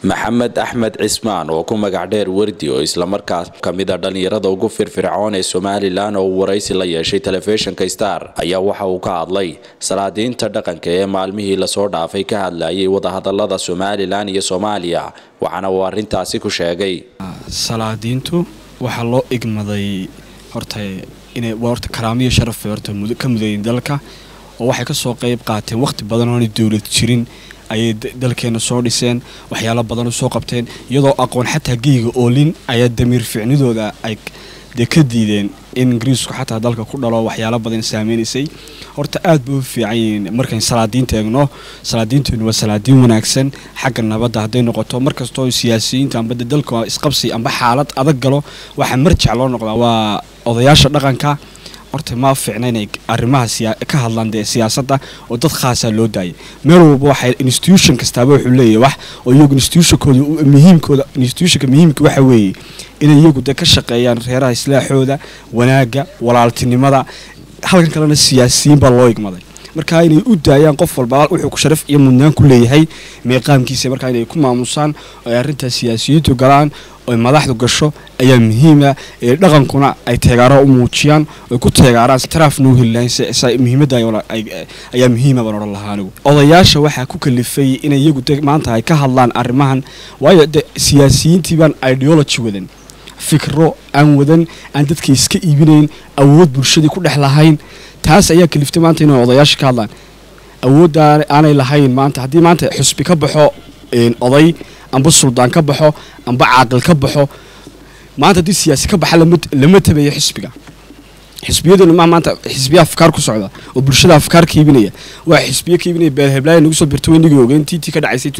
maxamed axmed cismaan oo ku magac dheer wardi oo islamarkaas kamid a dhallinyarada ugu firfircoon ee somalilan oo uu waraysi la yeeshay telefishinka star ayaa waxa uu ka hadlay salaadiinta dhaqanka ee maalmihii lasoo dhaafay ka hadlayay wadahadalada somalilan iyo soomaaliya waxaana uu arintaasi ku sheegay salaadiintu waxaa loo igmaday horta inay horta karaamiyo sharaf horta ka mudayin dalka oo waxay kasoo qeyb qaateen waqti badan oona dowlad jirin ayay dalkeena soo dhiseen waxyaalo badan u soo qabteen iyadoo aqoon xataa geyga oolin ayaa damiir ficnidooda ay dee ka diideen in ingiriisku xataa dalka ku dhalo waxyaalo badan saameynaysay horta aad bay u fiican yihiin markayn salaadiinta eegno salaadiinteenu waa salaadiin wanaagsan xagga nabadda hadday noqoto markastoo siyaasiyiinta amba dalka isqabsi amba xaalad adag galo waxaa marjac loo noqdaa waa odayaasha dhaqanka horta ma fiicna inay arrimaha ka hadlaan dee siyaasadda oo dad khaasaa loo daayay meel walba waxay institution kastaaba wuxuu leeyahay wax oo iyagu institutionkooda muhiimkooda institutionka muhiimka waxa weeye inay iyagu dee ka shaqeeyaan reeraha islaaxooda wanaagga walaaltinimada halkan kalena siyaasiyiin baa loo igmaday markaa inay u daayaan qof walba wuxuu sharaf iyo mudnaan ku leeyahay meeqaamkiisa markaa inay ku maamusaan oo ay arrintaas siyaasiyiintu galaan oy madaxdu gasho ayaa muhiima ee dhaqankuna ay teegaaro u muujiyaan oy ku teegaaraan taraafna u heli lahayn muhiimadda ayaa muhiima baan odhan lahaa anigu odayaasha waxaa ku kalifay inay iyagu de maanta ay ka hadlaan arrimahan waayo de siyaasiyiintii baan ideology wadan fikro aan wadan aan dadka iska iibinayn awood bulshadii ku dhex lahayn taas ayaa kaliftay maanta inay odayaasha ka hadlaan awoodda aanay lahayn maanta haddii maanta xusbi ka baxo oday amba suldaan ka baxo amba caaqil ka baxo maanta haddii siyaasi ka baxa lama tabeeyo xisbiga xisbiyaduna ma maanta xisbiya afkaar ku socda oo bulshada afkaar ka iibinaya waa xisbiyo ka iibinaya beel heblaaya nagu soo birta weynigii ogeyn tiitii ka dhacaysay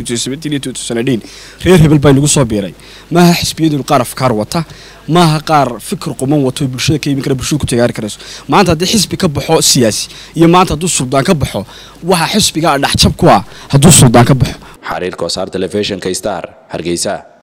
iyo reer hebel baa nagu soo biiray maaha xisbiyadunu qaar afkaar wata maaha qaar fikir quman wato bulshada ka iibin kara bulshada ku tagaari karayso maanta haddii xisbi ka baxo siyaasi iyo maanta hadduu suldaan ka baxo waxa xisbiga dhexjab ku ah hadduu suldaan ka baxo xariir koosaar telefishinka star hargeysa